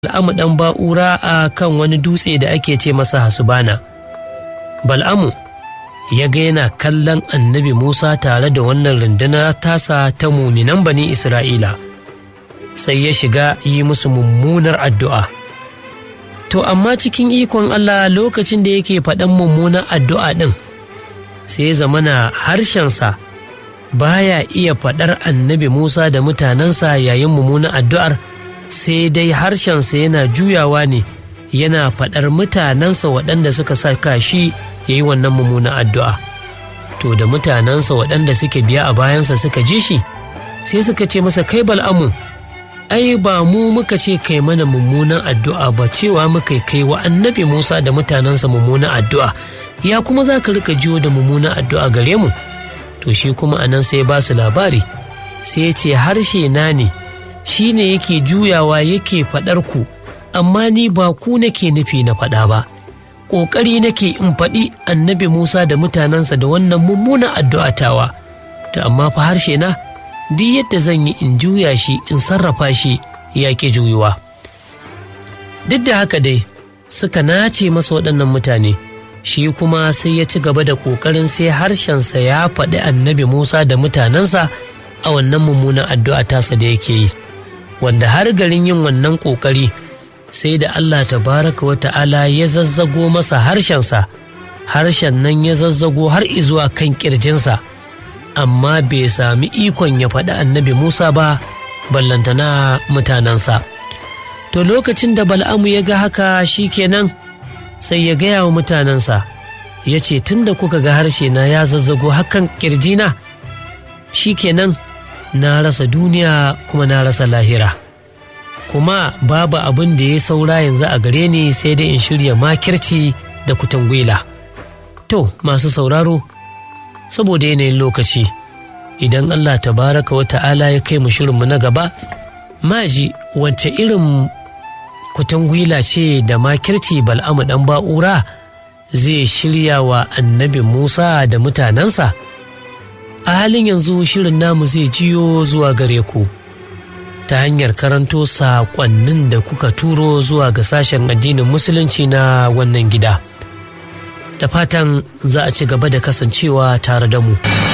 Bal'amu ɗan ba'ura a kan wani dutse da ake ce masa hasubana. Bal'amu ya ga yana kallon annabi Musa tare da wannan rundunar tasa ta muminan bani Isra'ila, sai ya shiga yi musu mummunar addu'a. To, amma cikin ikon Allah lokacin da yake faɗan mummunar addu'a ɗin, sai zamana harshensa baya iya faɗar annabi Musa da mutanensa yayin mummunar addu'ar. sai dai harshensa yana juyawa ne yana faɗar mutanensa waɗanda suka saka shi ya yi wannan mummunan addu'a. To da mutanensa waɗanda suke biya a bayansa suka ji shi, sai suka ce masa kai bal'amu, ai ba mu muka ce kai mana mummunan addu'a ba cewa muka kai wa annabi Musa da mutanensa mummunan addu'a, ya kuma za ka rika jiyo da mummunan addu'a gare mu? To shi kuma anan sai ba su labari, sai ce harshe na ne. shi ne yake juyawa yake faɗar ku amma ni ba ku nake nufi na faɗa ba ƙoƙari nake in faɗi annabi musa da mutanensa da wannan mummunan addu'a tawa to amma fa harshe na duk yadda zan yi in juya shi in sarrafa shi ya ke juyuwa duk da haka dai suka nace masa waɗannan mutane shi kuma sai ya ci gaba da ƙoƙarin sai harshensa ya faɗi annabi musa da mutanensa a wannan mummunan addu'a tasa da yake yi wanda har garin yin wannan ƙoƙari sai da Allah tabaraka wa ta'ala ya zazzago masa harshensa harshen nan ya zazzago har izuwa kan ƙirjinsa amma bai sami ikon ya faɗi annabi Musa ba ballantana mutanensa to lokacin da bal'amu ya ga haka shi kenan sai ya gaya wa mutanensa ya ce tun da kuka ga harshe na ya zazzago hakan ƙirjina shi kenan na rasa duniya kuma na rasa lahira kuma babu abin da ya saura yanzu a gare ni sai dai in shirya makirci da kutangwila to masu sauraro saboda yanayin lokaci idan allah tabaraka wa ta'ala ya kai mu shirinmu na gaba maji wacce irin kutangwila ce da makirci bal'amu dan ba'ura zai shirya wa annabi musa da mutanensa a halin yanzu shirin namu zai jiyo zuwa gare ku ta hanyar karanto saƙonnin da kuka turo zuwa ga sashen addinin musulunci na wannan gida da fatan za a ci gaba da kasancewa tare da mu.